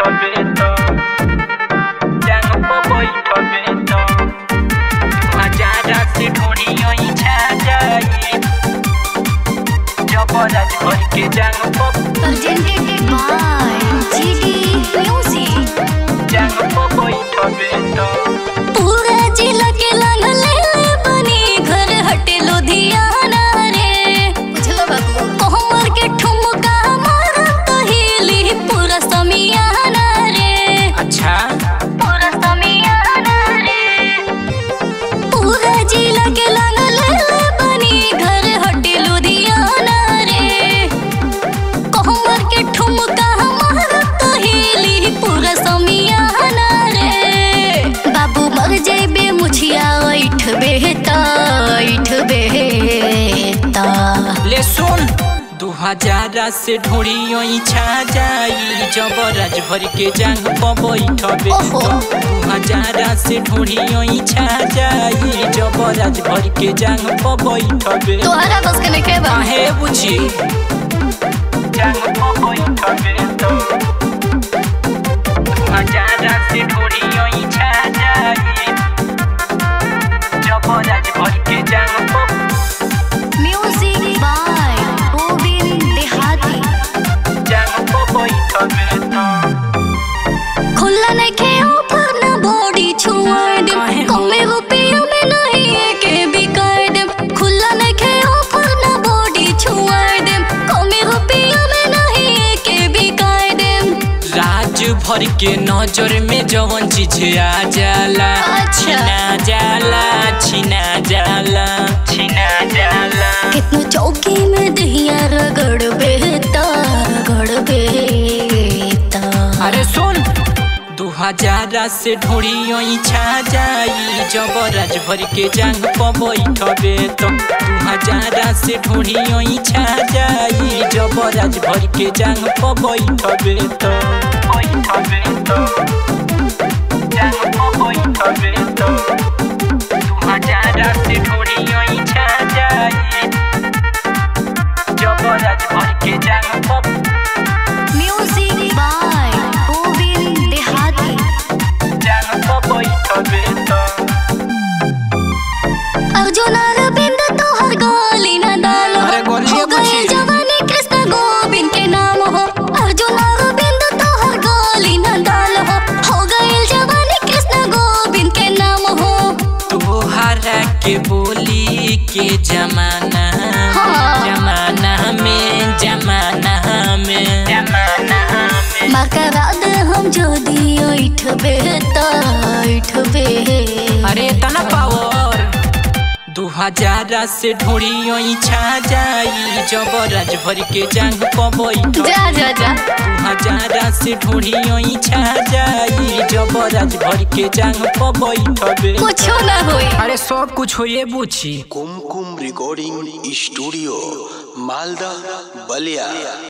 बैठबे तो जांग पर बैठबे तो हजारा से ढूंढियो छा जाई जबरदस्त भर के जांग पर presented by GD Music. जांग पर बैठबे तो पूरा जिला के लंग ले ले बनी घर हटे लुधियाना रे बुझलो बाबू कोहमर के ठुमका मारा तो हिली पूरा समियाना रे अच्छा पूरा समियाना रे पूरा जिला के लंग ले ले बनी घर हटे लुधियाना रे कोहमर के ठुमका मारा तो हिली पूरा समियाना रे बाबू मर जेबे मुछिया ऐठ बेहता ऐठ बेहता ले सुन दू हजारा से ढूंढियो छा जाई जबरदस्त भर के जांग पर बैठबे ओहो। तो दू हजारा से ढूंढियो छा जाई जबरदस्त भर के जांग पर बैठबे तोहरा बस के नहीं खेबा काहे बुझी जांग पर बैठबे तो दू हजारा से ढूंढियो छा जाई जबरदस्त भर के जांग पर म्यूजिक बाय गोविंद देहाती जांग पर बैठबे तो खुला नहीं खे ऊपर ना बॉडी छुआ दे काहे? कमे रुपया में नहीं के बिगाड़ दे खुला नहीं खे ऊपर ना बॉडी छुआ दे कमे रुपया में नहीं के बिगाड़ दे राज भर के नजर में जवन चीज आ जाला अच्छा। छिना जाला छिना जाला छिना जाला कितनो चौकी में दहिया रगड़ बेता रगड़ बेता अरे सुन दू हजारा से ढूंढियो छा जाई जबरदस्त भर के जांग पर बैठबे तो दू हजारा से ढूंढियो छा जाई जबरदस्त भर के जांग पर बैठबे तो बैठबे तो जांग पर बैठबे तो दू हजारा से ढूंढियो छा जाई जबरदस्त भर के जांग पर म्यूजिक बाय गोविंद देहाती जांग पर बैठबे तो अर्जुन अरविंद तोहर गोली न डालो अरे गोलिये हो गए पूछी। जवानी कृष्ण गोविंद के नाम हो अर्जुन अरविंद तोहर गोली न डालो हो गए जवानी कृष्ण गोविंद के नाम हो तोहरा के बोली के जमाना हाँ। जमाना में जमाना में जमाना में मकरा दे हम जो दियो इठ बेता इठ बे अरे तना पावर दू हजारा से ढूंढियो छा जाई जबरदस्त भर के जांग पर बैठ जा जा जा दू हजारा से ढूंढियो छा जाई जबरदस्त भर के जांग पर बैठबे कुछो ना होई अरे सब कुछ होए बुझी कुमकुम रिकॉर्डिंग स्टूडियो मालदा बलिया